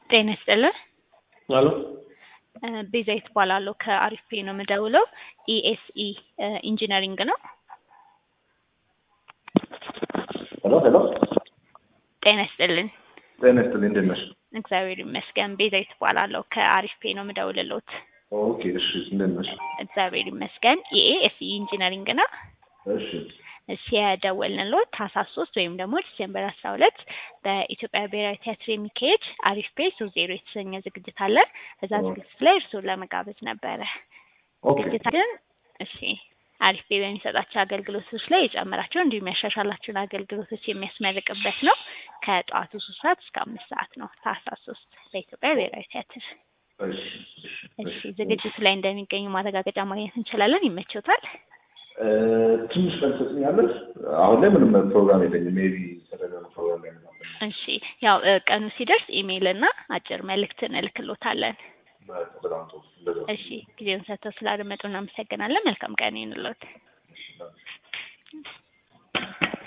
ጤና ይስጥልን። አሎ ቤዛዊት እባላለሁ ከአሪፍ ፔ ነው የምደውለው። ኢኤስኢ ኢንጂነሪንግ ነው። ሄሎ ሄሎ ጤና ይስጥልን። ጤና ይስጥልኝ እንዴት ነሽ? እግዚአብሔር ይመስገን። ቤዛዊት እባላለሁ ከአሪፍ ፔ ነው የምደውልሎት። ኦኬ እሺ እንዴት ነሽ? እግዚአብሔር ይመስገን። ኢኤስኢ ኢንጂነሪንግ ነው። እሺ እሺ የደወልንሎት ታህሳስ ሶስት ወይም ደግሞ ዲሴምበር አስራ ሁለት በኢትዮጵያ ብሔራዊ ቲያትር የሚካሄድ አሪፍ ፔ ሶስት ዜሮ የተሰኘ ዝግጅት አለ። እዛ ዝግጅት ላይ እርስዎን ለመጋበዝ ነበረ። ኦኬ ዝግጅታችን እሺ አሪፍ ፔ በሚሰጣቸው አገልግሎቶች ላይ የጨመራቸው እንዲሁም ያሻሻላቸውን አገልግሎቶች የሚያስመርቅበት ነው። ከጠዋቱ ሶስት ሰዓት እስከ አምስት ሰዓት ነው። ታህሳስ ሶስት በኢትዮጵያ ብሔራዊ ቲያትር። እሺ እሺ እሺ ዝግጅቱ ላይ እንደሚገኙ ማረጋገጫ ማግኘት እንችላለን። ይመችዎታል? እ ትንሽ ቀን ትሰጥኛለሽ? አሁን ላይ ምንም ፕሮግራም የለኝም። ሜቢ ሰደገና ፕሮግራም ላይ ምናምን እሺ ያው እ ቀኑ ሲደርስ ኢሜይል እና አጭር መልእክት እንልክሎታለን። በጣም ጥሩ እንደዛ እሺ ጊዜውን ሰጥተው ስላደመጡ እናመሰግናለን። መልካም ቀን ይሁንልዎት። እሺ